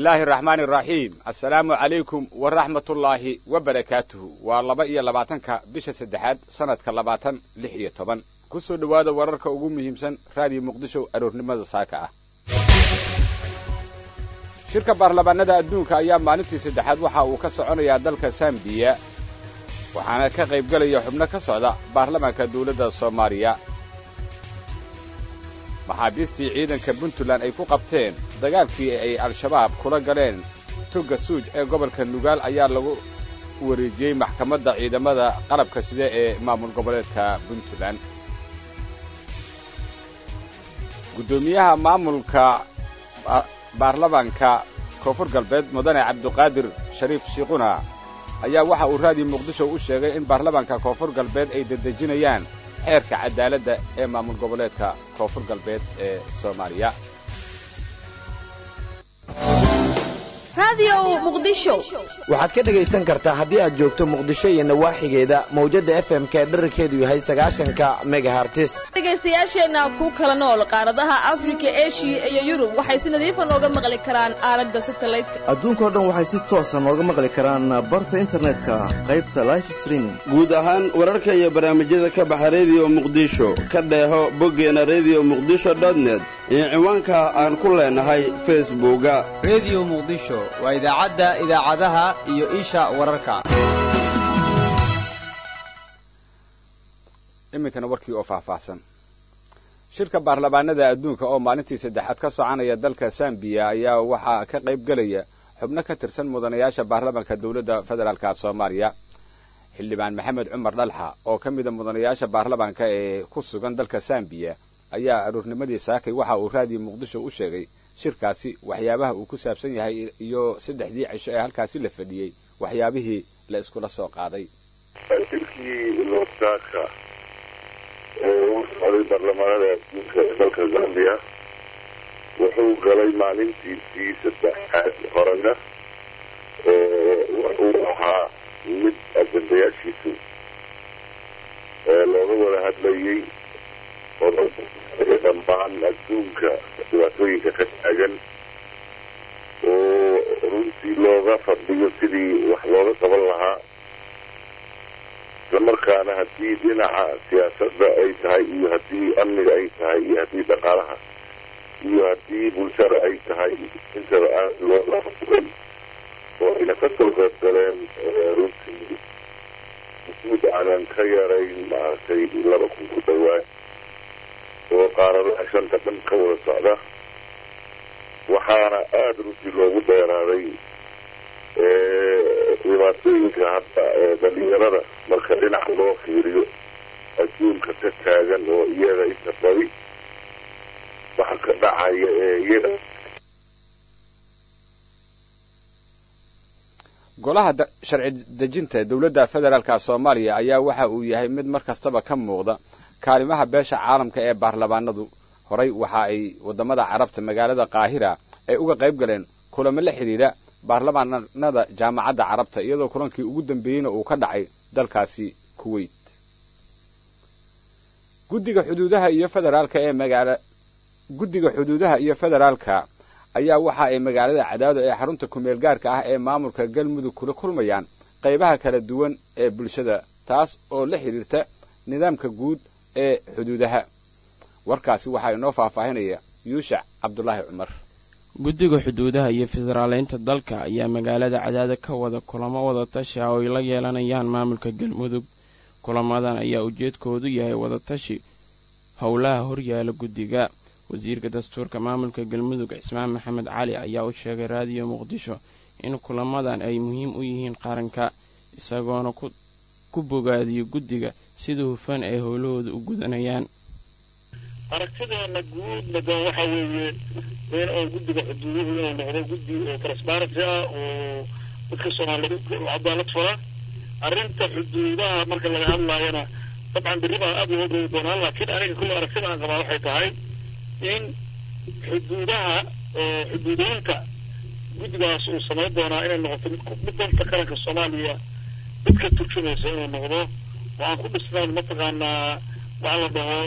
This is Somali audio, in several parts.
illaahi araxmaani araxiim assalaamu calaykum waraxmatullaahi wabarakaatuhu waa laba iyo labaatanka bisha saddexaad sannadka labaatan lix iyo toban ku soo dhowaada wararka ugu muhiimsan raadiyo muqdisho aroornimada saaka ah shirka baarlamaanada adduunka ayaa maalintii saddexaad waxa uu ka soconayaa dalka sambiya waxaana ka qaybgelaya xubno ka socda baarlamaanka dawladda soomaaliya maxaabiistii ciidanka puntland ay ku qabteen dagaalkii ay al-shabaab kula galeen togga suuj ee gobolka nugaal ayaa lagu wareejiyey maxkamadda ciidamada qalabka sida ee maamul goboleedka puntland guddoomiyaha maamulka baarlamaanka koonfur galbeed mudane cabduqaadir shariif shiiquna ayaa waxa uu raadiyo muqdisho u sheegay in baarlamaanka koonfur galbeed ay dedejinayaan xeerka cadaaladda ee maamul goboleedka koonfur galbeed ee soomaaliya waxaad ka dhegaysan kartaa haddii aad joogto muqdisho iyo nawaaxigeeda mawjadda f m ka dherarkeedu yahay sagaashanka megahartis dhegaystayaasheenna ku kala nool qaaradaha afrika eshiya iyo yurub waxay si nadiifa nooga maqli karaan aalada satalaydka adduunkao dhan waxay si toosa nooga maqli karaan barta internetka qaybta life streaming guud ahaan wararka iyo barnaamijyada ka baxa rediyo muqdisho ka dheeho boggeena rediyo muqdisho dotnet iyo ciwaanka aan ku leenahay facebooka rediyo muqdisho waa idaacadda idaacadaha iyo isha wararka iminkana warkii oo faahfaahsan shirka baarlamaanada adduunka oo maalintii saddexaad ka soconaya dalka sambiya ayaa waxaa ka qayb gelaya xubno ka tirsan mudanayaasha baarlamaanka dawladda federaalka soomaaliya xildhibaan maxamed cumar dhalxa oo ka mida mudanayaasha baarlamaanka ee ku sugan dalka sambiya ayaa aroornimadii saakay waxa uu raadiyo muqdisho u sheegay shirkaasi waxyaabaha uu ku saabsan yahay iyo saddexdii cisho ee halkaasi la fadhiyey waxyaabihii la iskula soo qaaday shirkii loosaaka ee u socday baarlamaanada adduunka ee dalka zambiya wuxuu galay maalintiisii saddexaad horena wuxuu ahaa mid ajandayaashiisu looga wada hadlayey dhammaan adduunka dhibaatooyinka ka taagan oo runtii looga fadhiyo sidii wax looga qaban lahaa islamarkaana haddii dhinaca siyaasadda ay tahay iyo haddii amniga ay tahay iyo haddii dhaqaalaha iyo haddii bulshada ay tahay intaba aan looga fugay oo ayna ka soo qayb galeen runtii guud aanan ka yarayn maaragtay laba kun ku dhawaad oo qaaradaha shanta dhan ka wada socda waxaana aada runtii loogu dheeraaday dhibaatooyinka hadda ee dhalinyarada marka dhinaca loo fiiriyo adduunka ka taagan oo iyaga inta badi waxa ka dhacaya ee iyaga golaha sharci dejinta dawladda federaalka soomaaliya ayaa waxa uu yahay mid mar kastaba ka muuqda kaalimaha beesha caalamka ee baarlamaanadu horay waxa ay waddamada carabta magaalada qaahira ay uga qayb galeen kulamo la xidhiidha baarlamaanada jaamacadda carabta iyadoo kulankii ugu dambeeyeyna uu ka dhacay dalkaasi kuwait guddiga xuduudaha iyo federaalka ee magaala guddiga xuduudaha iyo federaalka ayaa waxa ay magaalada cadaado ee xarunta kumeel gaarka ah ee maamulka galmudug kula kulmayaan qaybaha kala duwan ee bulshada taas oo la xidhiirta nidaamka guud ee xuduudaha warkaasi waxaa inoo faahfaahinaya yuushac cabdulaahi cumar guddiga xuduudaha iyo federaaleynta dalka ayaa magaalada cadaada ka wada kulamo wada tashi ah oo ay la yeelanayaan maamulka galmudug kulamadan ayaa ujeedkoodu yahay wadatashi howlaha horyaala guddiga wasiirka dastuurka maamulka galmudug cismaan maxamed cali ayaa u sheegay raadiyo muqdisho in kulamadan ay muhiim u yihiin qaranka isagoona ku bogaadiyo guddiga sida hufan ay howlahooda u gudanayaan aragtideena guudna doon waxa weeye in oo guddiga xuduuduhu inuu noqdo guddi oo transparency ah oo dadka soomaaliyeed cadaalad fala arrinta xuduudaha marka laga hadlaayana dabcan berri baan aada loo doogi doonaa laakiin aniga kulle aragtida aan qabaa waxay tahay in xuduudaha xuduudeynta guddigaas uu samayn doonaa inay noqoto mid mid danta qaranka soomaaliya mid ka turjumaysa inuu noqdo oo aan ku dhisnayn mataqaanaa waxaa la dhaho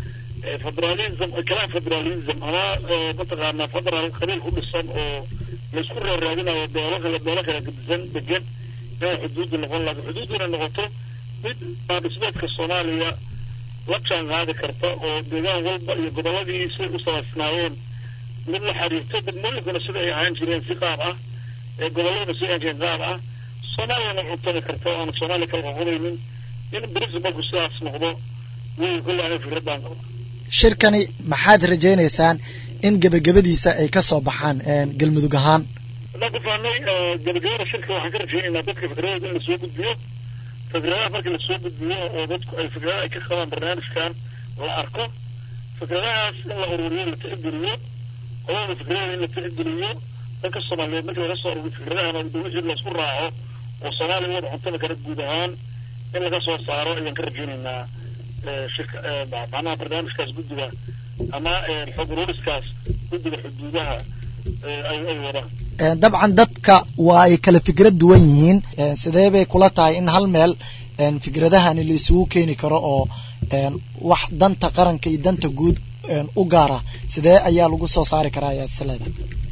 federalism kalaan federalism ama mataqaanaa federal qabiil ku dhisan oo laysku raaraadinayo beelo kale beelo kale gadisan degan inay xuduuddu noqon laakiin xuduuddu inay noqoto mid dhismeedka soomaaliya la jaan qaadi karta oo deegaan walba iyo gobolladii siday u samaysnaayeen mid la xiriirto degmooyinkuna sida ay ahaan jireen si qaab ah ee gobolladuna sida ahaan jireen qaab ah soomaaliyana cuntami karta oo aanu soomaaliya kala qoqobaynin in principalku sidaas noqdo way kolle aniga fikraddaan qaba shirkani maxaad rajaynaysaan in gebagabadiisa ay ka soo baxaan galmudug ahaan haddaan ku fahnay gebagabada shirka waxaan ka rajaynaynaa dadka fikradooda in lasoo gudbiyo fikradaha markii lasoo gudbiyo oo dadku ay fikradaha ay ka qabaan barnaamijkan la arko fikradahaas in la ururiyo la tixgeliyo qolada fikradooda in la tixgeliyo dadka soomaaliyeed markii laga soo ururiyo fikradahana wixii laisku raaco oo soomaaliya wada cuntada kale guud ahaan in laga soo saaro ayaan ka rajaynaynaa shirka macnaha barnaamijkaas guddiga ama xog ururiskaas guddiga xuduudaha ay ay wadaan dabcan dadka waa ay kala fikrad duwan yihiin sidee bay kula tahay in hal meel fikradahani la isugu keeni karo oo wax danta qaranka iyo danta guud u gaara sidee ayaa lagu soo saari karaa ayaad isleeda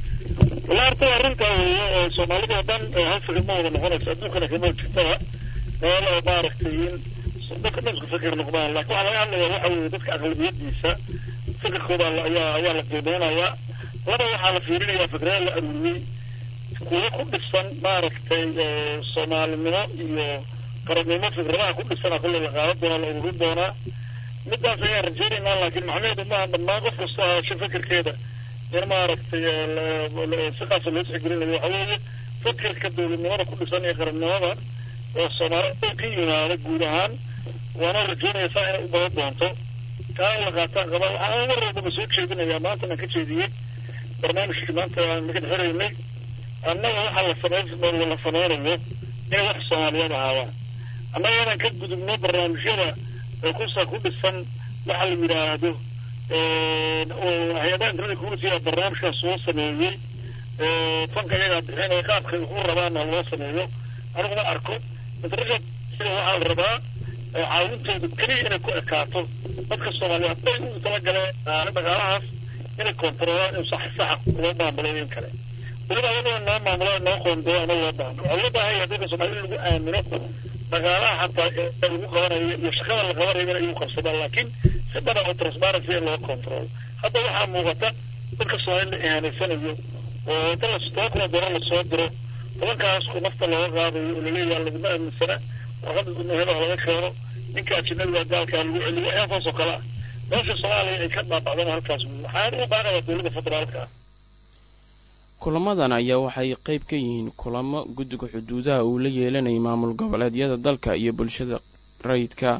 wala horta arrintaa weeye oo soomaalida oo dhan hal fikir ma wada noqonayso adduunkana kama jirtaba meel oo maaragtay in dadka dhan isku fikir noqdaan laakiin waxaa laga hadlayaa waxa weeye dadka aqlabiyadiisa fikirkooda ayaa ayaa la qiimeynayaa laba waxaa la fiirinayaa fikrada la aruuriyey kuwo ku dhisan maaragtay soomaalinimo iyo qarannimo fikradaha ku dhisana kolle la qaadan doonaa la ururin doonaa midaas ayaan rajaynaynaa laakiin macnaheedu maaha dhammaan qof kasta hasho fikirkeeda in maaragtay siqaasa loo tixgelinayo waxa weeye fikirka dowladnimada ku dhisan iyo qarannimada oo soomaalida ka yimaada guud ahaan waana rajaynaysaa inay u badan doonto taa in la qaataan qaba waxaan mar walbaba soo jeedinayaa maanta aan ka jeediyey barnaamijkii maanta aan naga xiraynay annaga waxa la sameyn la sameynayo inay wax soomaaliyeed ahaadaan annaga inaan ka gudubno barnaamijyada ee kusa ku dhisan waxa la yidhaahdo hay-adaha internet community barnaamijkaas soo sameeyey fanka iyagaa bixinaya qaabka u rabaana loo sameeyo aniguma arko internet sida waxaa la rabaa caawintooda keliya inay ku ekaato dadka soomaaliyeed hadday ugu talagaleen dhaqaalahaas inay kontaroolaan in sax saxa loo maamulo in kale weliba ayadoo noo maamulo noo qoondoo ama loo baahno waxaa loo baahan yahay dadka soomaalida lagu aamino dhaqaalaha xataa ee lagu qabanayo iyo shaqada la qabanayo in iyagu qabsadaan laakiin si badan oo transparency in loo control hadda waxaa muuqata dadka soomaalida la ihaanaysanayo oo inta la toban kun oo doolar lasoo diro tobankaas ku nafta looga qaadayo oo laleeyahay laguma aaminsana warqada gudnaheda laga keeno ninka ajinabiga gaalkaa lagu celiyo waxyaasaas oo kale ah meesha soomaaliya ay ka dhaabacdana halkaas wey waxaan u baaqayaa dowladda federaalka ah kulamadan ayaa waxay qayb ka yihiin kulamo guddiga xuduudaha uu la yeelanayay maamul goboleedyada dalka iyo bulshada rayidka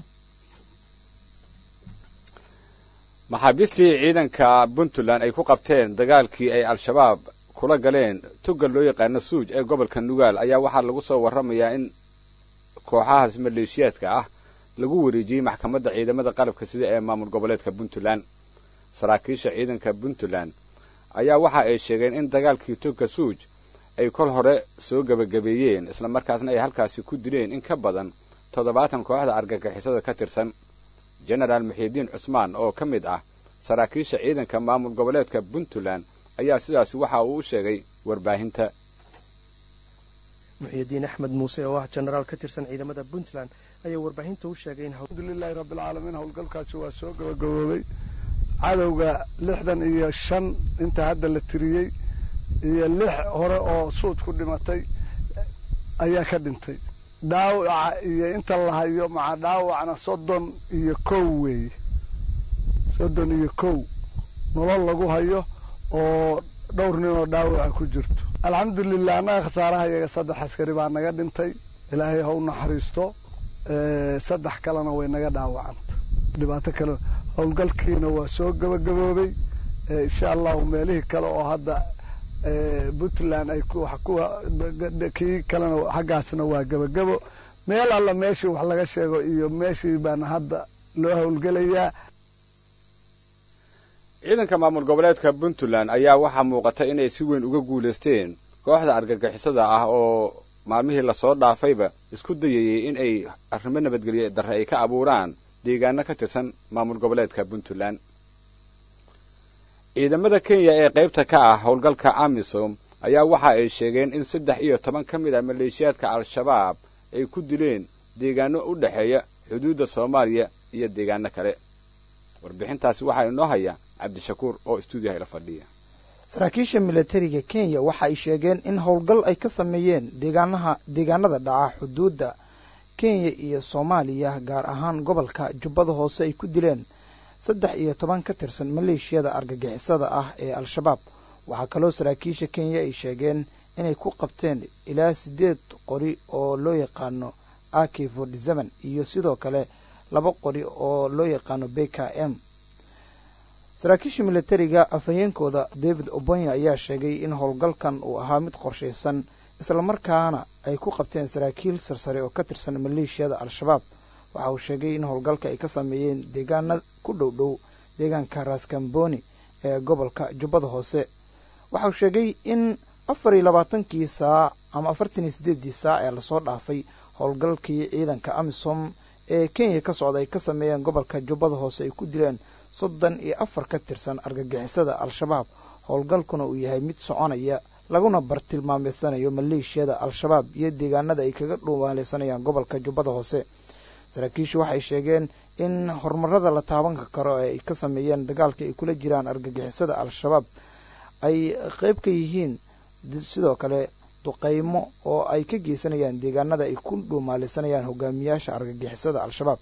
maxaabiistii ciidanka puntland ay ku qabteen dagaalkii ay al-shabaab kula galeen tugga loo yaqaano suuj ee gobolka nugaal ayaa waxaa lagu soo warramayaa in kooxahaas maleeshiyaadka ah lagu wareejiyey maxkamadda ciidamada qalabka sida ee maamul goboleedka puntland saraakiisha ciidanka puntland ayaa waxa ay sheegeen in dagaalkii tugga suuj ay kol hore soo gebagabeeyeen islamarkaasna ay halkaasi ku dileen in ka badan toddobaatan kooxda argagixisada ka tirsan genaraal muxiidiin cusmaan oo ka mid ah saraakiisha ciidanka maamul goboleedka puntland ayaa sidaasi waxa uu u sheegay warbaahinta muxiidiin axmed muuse oo ah jenaraal ka tirsan ciidamada puntland ayaa warbaahinta u sheegay in alxamdulilahi rabbilcaalamiin howlgalkaasi waa soo gabagaboobay cadowga lixdan iyo shan inta hadda la tiriyey iyo lix hore oo suud ku dhimatay ayaa ka dhintay dhaawaca iyo inta la hayo maca dhaawacna soddon iyo kow weeye soddon iyo kow nolol lagu hayo oo dhowr nin oo dhaawaca ku jirto alxamdulilah annaga khasaaraha iyaga saddex askari baa naga dhintay ilaahay ha u naxariisto saddex kalena way naga dhaawacanta dhibaato kale howlgalkiina waa soo gabagaboobay insha allahu meelihii kale oo hadda puntland ay kii kalena xaggaasna waa gabagabo meel alla meeshii wax laga sheego iyo meeshii baana hadda loo howlgelayaa ciidanka maamul goboleedka puntland ayaa waxaa muuqata inay si weyn uga guulaysteen kooxda argagixisada ah oo maalmihii lasoo dhaafayba isku dayayey in ay arrimo nabadgelye darre ay ka abuuraan deegaano ka tirsan maamul goboleedka puntland ciidamada kenya ee qaybta ka ah howlgalka amisom ayaa waxa ay sheegeen in saddex iyo toban ka mid ah maleeshiyaadka al-shabaab ay ku dileen deegaano u dhexeeya xuduudda soomaaliya iyo deegaano kale warbixintaasi waxaa inoo haya cabdishakuur oo stuudiyaha ila fadhiya saraakiisha milatariga kenya waxa ay sheegeen in howlgal ay ka sameeyeen deegaanaha deegaanada dhaca xuduudda kenya iyo soomaaliya gaar ahaan gobolka jubbada hoose ay ku dileen saddex iyo toban ka tirsan maleeshiyada argagixisada ah ee al-shabaab waxaa kaloo saraakiisha kenya ay sheegeen inay ku qabteen ilaa siddeed qori oo loo yaqaano aki forty seven iyo sidoo kale laba qori oo loo yaqaano b k m saraakiisha milatariga afhayeenkooda david obonya ayaa sheegay in howlgalkan uu ahaa mid qorshaysan islamarkaana ay ku qabteen saraakiil sarsare oo ka tirsan maleeshiyada al-shabaab waxa uu sheegay in howlgalka ay ka sameeyeen deegaana ku dhow dhow deegaanka raskamboni ee gobolka jubbada hoose waxa uu sheegay in afar iyo labaatankii saac ama afartan iyo siddeeddii saac ee lasoo dhaafay howlgalkii ciidanka amisom ee kenya ka socda ay ka sameeyeen gobolka jubbada hoose ay ku dileen soddon iyo afar ka tirsan argagixisada al-shabaab howlgalkuna uu yahay mid soconaya laguna bartilmaameysanayo maleeshiyada al-shabaab iyo deegaanada ay kaga dhuumaaleysanayaan gobolka jubbada hoose saraakiishu waxay sheegeen in horumarada la taabanka karo ee ay ka sameeyeen dagaalka ay kula jiraan argagixisada al-shabaab ay qeyb ka yihiin sidoo kale duqeymo oo ay ka geysanayaan deegaanada ay ku dhuumaaleysanayaan hogaamiyaasha argagixisada al-shabaab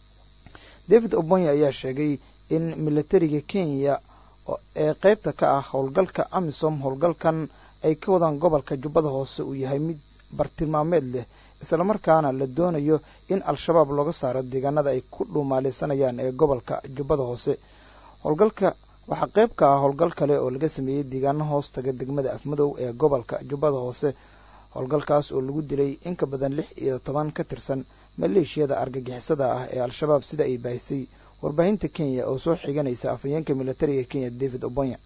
david obonya ayaa sheegay in milatariga kenya ee qeybta ka ah howlgalka amisom howlgalkan ay ka wadaan gobolka jubbada hoose uu yahay mid bartilmaameed leh islamarkaana la doonayo in al-shabaab looga saaro deegaanada ay ku dhuumaaleysanayaan ee gobolka jubbada hoose howlgalka waxaa qeyb ka ah howlgal kale oo laga sameeyey deegaano hoos taga degmada afmadow ee gobolka jubbada hoose howlgalkaas oo lagu dilay in ka badan lix iyo toban ka tirsan maleeshiyada argagixisada ah ee al-shabaab sida ay baahisay warbaahinta kenya oo soo xiganaysa afhayeenka milatariga kenya david obonya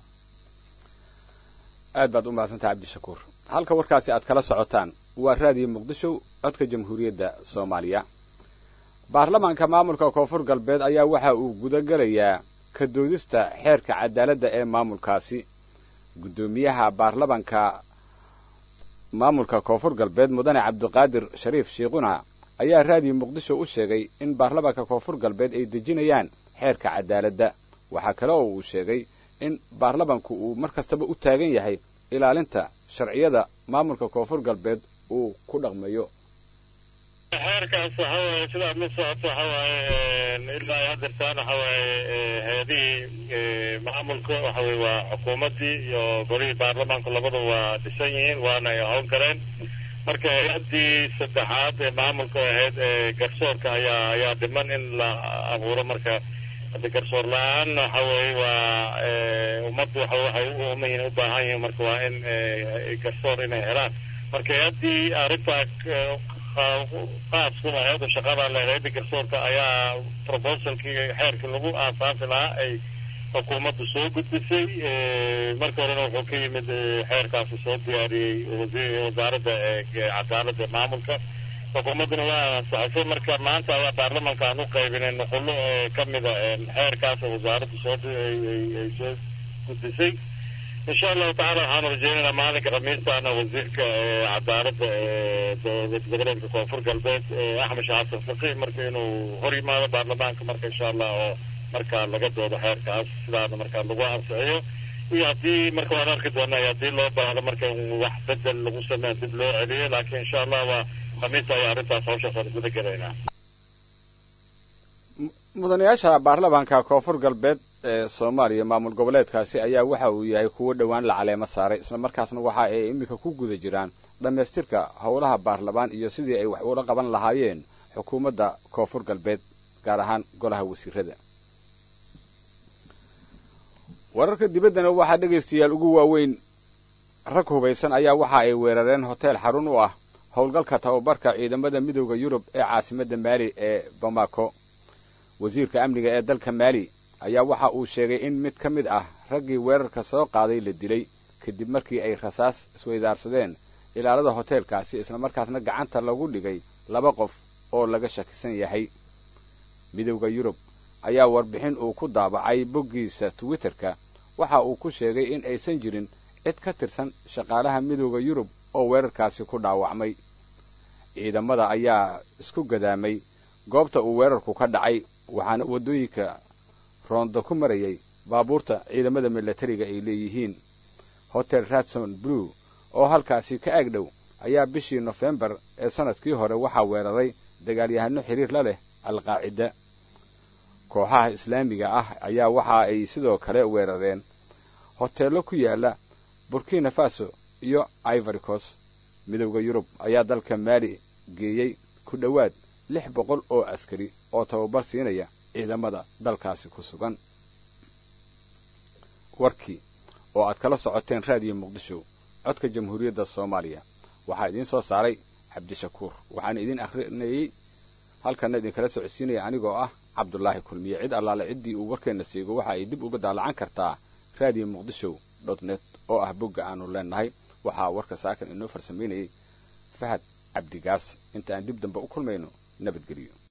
aad baad u mahadsantaha cabdishakuur halka warkaasi aad kala socotaan waa raadiyo muqdisho codka jamhuuriyadda soomaaliya baarlamaanka maamulka koonfur galbeed ayaa waxa uu gudagelayaa ka doodista xeerka cadaaladda ee maamulkaasi guddoomiyaha baarlamanka maamulka koonfur galbeed mudane cabdiqaadir shariif shiikhuna ayaa raadiyo muqdisho u sheegay in baarlamanka koonfur galbeed ay dejinayaan xeerka cadaaladda waxaa kale oo uu sheegay in baarlamanku uu mar kastaba u taagan yahay ilaalinta sharciyada maamulka koonfur galbeed uu ku dhaqmayo xeerkaas waxa waaye sidaad la socoto waxa waaye ilaa ay hadeertaan waxa waaye hay-adihii maamulka waxa weye waa xukuumaddii iyo golihii baarlamaanku labada waa dhisan yihiin waana ay howl galeen marka hay-addii saddexaad ee maamulka ahayd ee garsoorka ayaa ayaa dhiman in la abuuro marka hadda garsoor la-aan waxa weeye waa ummaddu waxa waxay u ooman yihiin u baahan yihiin marka waa in garsoor inay helaan marka hay-addii arrintaa qaas ku ahayd oo shaqada leedahay garsoorka ayaa proposalkii xeerkii lagu aasaasi lahaa ay xukuumaddu soo gudbisay marka horena wuxuu ka yimid xeerkaasi soo diyaariyey wasaaradda cadaaladda maamulka xukuumadduna waa ansaxisay marka maanta ayaa baarlamanka aan u qaybinay nuqullo ka mida xeerkaas oo wasaaraddu soo ay soo gudbisay insha allahu tacala waxaanu rajeynaynaa maalinka khamiistaana wasiirka cadaaladda dowlad goboleedka koonfur galbeed axmed sheekh xasan faqih marka inuu hor yimaado baarlamaanka marka insha allah oo markaa laga doodo xeerkaas sidaana markaa lagu ansixiyo iyo haddii marka waan arki doonaa haddii loo baahdo marka wax bedel lagu sameeyo dib loo celiyo laakiin insha allah waa khamiista ayaa arrintaas hawshaas aan guda gelaynaa mudanayaasha baarlamaanka koonfur galbeed ee soomaaliya maamul goboleedkaasi ayaa waxa uu yahay kuwo dhowaan la caleemo saaray isla markaasna waxa ay iminka ku guda jiraan dhammaystirka howlaha baarlamaan iyo sidii ay wax ula qaban lahaayeen xukuumadda koonfur galbeed gaar ahaan golaha wasiirada wararka dibaddana waxaa dhegaystayaal ugu waaweyn rag hubaysan ayaa waxa ay weerareen hoteel xarun u ah howlgalka tababarka ciidamada midooda yurub ee caasimadda maali ee bamako wasiirka amniga ee dalka maali ayaa waxa uu sheegay in mid ka mid ah raggii weerarka soo qaaday la dilay kadib markii ay rasaas isweydaarsadeen ilaalada hoteelkaasi islamarkaasna gacanta lagu dhigay laba qof oo laga shakisan yahay midowda yurub ayaa warbixin uu ku daabacay boggiisa twitterka waxa uu ku sheegay in aysan jirin cid ka tirsan shaqaalaha midooda yurub oo weerarkaasi ku dhaawacmay ciidamada ayaa isku gadaamay goobta uu weerarku ka dhacay waxaana waddooyinka roondo ku marayay baabuurta ciidamada milatariga ay leeyihiin hotel radson blue oo halkaasi ka ag dhow ayaa bishii nofembar ee sannadkii hore waxaa weeraray dagaalyahano xiriir la leh alqaacida kooxaha islaamiga ah ayaa waxa ay sidoo kale weerareen hoteello ku yaala burkina faso iyo ivoricos midowda yurub ayaa dalka maali geeyey ku dhowaad lix boqol oo askari oo tababar siinaya ciidamada dalkaasi ku sugan warkii oo aad kala socoteen raadiyo muqdisho codka jamhuuriyadda soomaaliya waxaa idiin soo saaray cabdishakuur waxaana idiin akhrinayey halkanna idinkala socodsiinaya anigoo ah cabdulaahi kulmiye cid allaale ciddii uu warkeenna siigo waxa ay dib uga daalacan kartaa raadiyo muqdisho dot net oo ah bogga aanu leenahay waxaa warka saakan inoo farsamaynayay fahad cabdigaas inta aan dib dambe u kulmayno nabadgeliyo